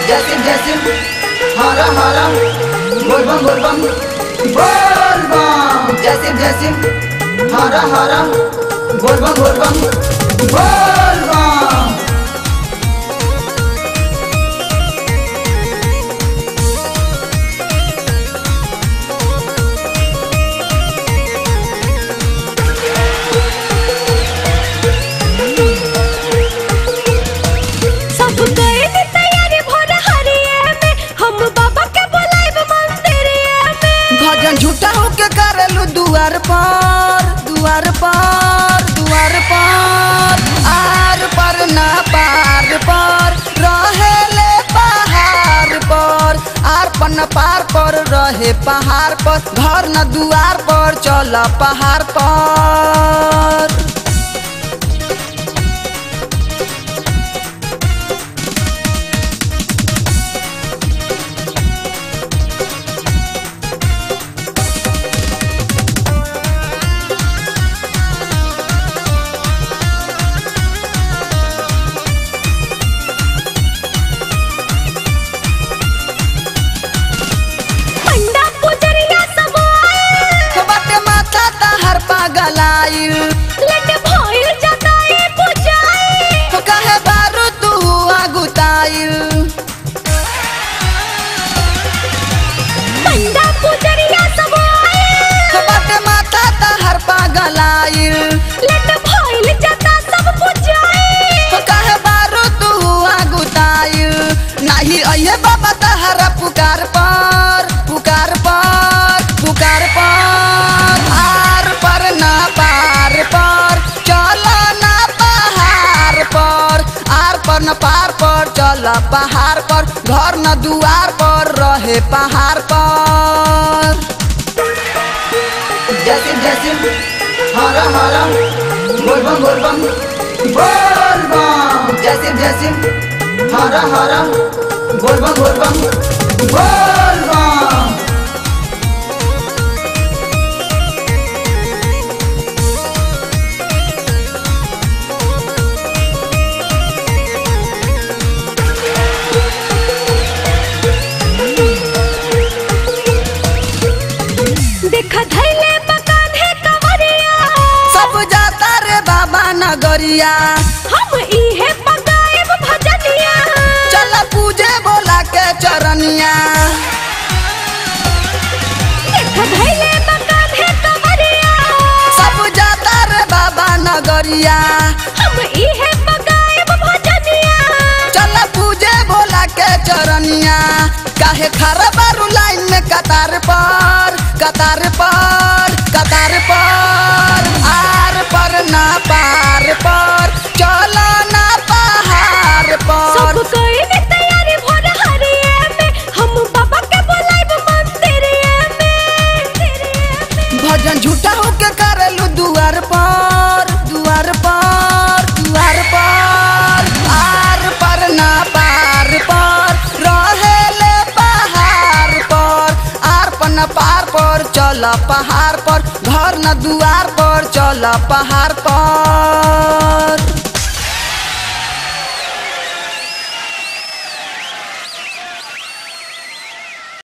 जैसिम जैसिम हरा हरा बोलबम बोलबम बोलबम जैसिम जैसिम हरा हरा बोलबम बोलबम बोलबम सब गए नी तैयारी भोर हरिये में हम बाबा के बुलाइब मंदिरिये में भजन झूठा होके करेलू दुआर पर दुआर पर दुआर पर आर पर ना पार पर रहेले पहाड़ पर आर पर न पार पर रहे पहाड़ पर घर न दुआर पर चल पहाड़ पर पंडा पुजरिया सब आए बाटे माथा तहर पागलाइल लट भइल जताए पुजाए तो कहे बारू तू आगुताइल पंडा पुजरिया सब आए बाटे माथा तहर पागलाइल लट भइल जता सब पुजाए तो कहे बारू तू आगुताइल नाही अये बाबा तहरा पुकार पर पुकार पर पुकार पर आर पर ना पार पर चल ना पहाड़ पर आर पर न पार पर चल पहाड़ पर घर न दुआर पर रहे पहाड़ पर जैसिम जैसिम हरा हरा बोलबम बोलबम बोलबम जैसिम जैसिम हरा हरा बोलबम बोलबम बोलबम देखा धैले मकान है कवरिया सब जाता रे बाबा नगरिया हम इहे पगाएब भजनिया चल पूजे बोला के चरनिया देखा धैले मकान है कवरिया सब जाता रे बाबा नगरिया हम इहे पगाएब भजनिया चल पूजे बोला के चरनिया काहे खड़ा बारू लाइन में कतार पर कतार पर कतार पर आर पर ना पार पर चल ना पहाड़ सब पर कोई ने तैयारी भोर हरिये में हम बाबा के बुलाइब मंदिरिये में भजन झूठा होके करेलू दुआर पर दुआर पर दुआर पर आर पर ना पार पर रहेले पहाड़ पर आर पर न पार पर चल पहाड़ पर घर न दुआर पर चल पहाड़ पर